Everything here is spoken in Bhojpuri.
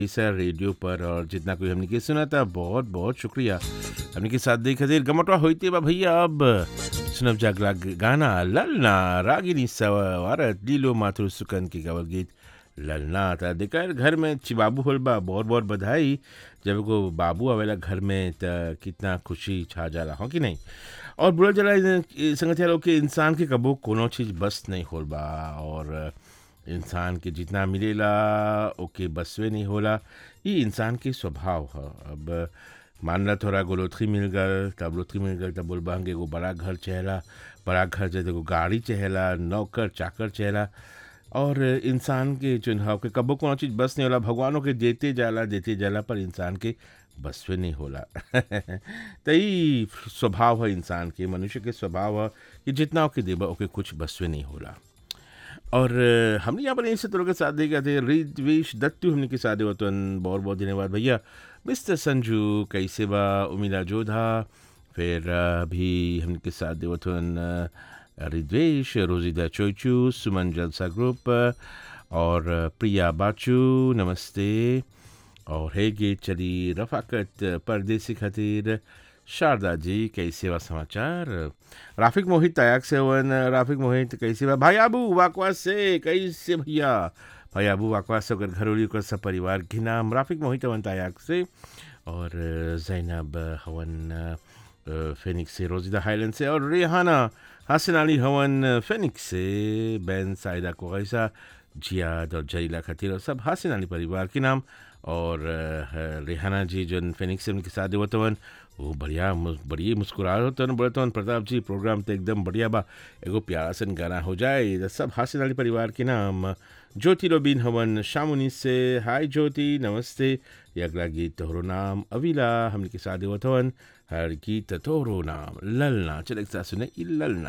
इसा रेडियो पर और जितना कोई हमने के सुना था बहुत बहुत शुक्रिया हमने के साथ देख खातिर गमटवा होते बा भैया अब सुनब जागला गाना ललना रागिनी सवारत लीलो माथुर सुकन के गवल गीत ललना था देखा घर में चिबाबू होल बा बहुत बहुत बधाई जब को बाबू आवेला घर में त कितना खुशी छा जाला हो कि नहीं और बुरा जला संगत लोग के इंसान के कबो कोनो चीज़ बस नहीं होल बा और इंसान के जितना मिलेला ओके बसवे नहीं होला ये इंसान के स्वभाव है अब मान ला थोड़ा गोलोथरी मिल गल तब लोथरी मिल गल तब बोल बहंगे एगो बड़ा घर चहला बड़ा घर जैसे एगो गाड़ी चहला नौकर चाकर चहला और इंसान के चुनाव के कबो कोनो चीज़ बस नहीं होला भगवानों के देते जाला देते जाला पर इंसान के बसवे नहीं होला तो यही स्वभाव है इंसान के मनुष्य के स्वभाव है कि जितना ओके देबा ओके कुछ बसवे नहीं होला और हमने यहाँ पर इनसे तो के साथ देखा थे रिद्वेश दत्तू हमने के साथ वतन बहुत बहुत धन्यवाद भैया मिस्टर संजू कैसे बा उमिला जोधा फिर अभी हमने के साथ देवतन रिद्वेश रोजिदा चोचू सुमन जलसा ग्रुप और प्रिया बाचू नमस्ते और है गे चली रफाकत परदेसी खातिर शारदा जी कैसे वा समाचार राफिक मोहित तयाक से वन राफिक मोहित कैसे बा भाई आबू वाकवास से कैसे भैया भाई आबू वाकवास से अगर घरोली कर सब परिवार के नाम राफिक मोहित हवन तयाक से और जैनब हवन फेनिक्स से रोजिदा हाईलैंड से और रेहाना हसन अली हवन फेनिक्स से बैन साइदा को ऐसा जियाद और जईला खतीर और सब हसन अली परिवार के नाम और रेहाना जी जो फेनिक्स से उनके साथ देवतवन वो बढ़िया बढ़िया मुस्कुरा होते हैं बोलते हैं प्रताप जी प्रोग्राम तो एकदम बढ़िया बा एगो प्यारा सन गाना हो जाए सब हासिल अली परिवार के नाम ज्योति रोबिन हवन शामुनी से हाय ज्योति नमस्ते ये अगला गीत तोहरो नाम अविला हमने के साथ देवत हवन हर गीत तोहरो नाम ललना चले एक साथ सुने ललना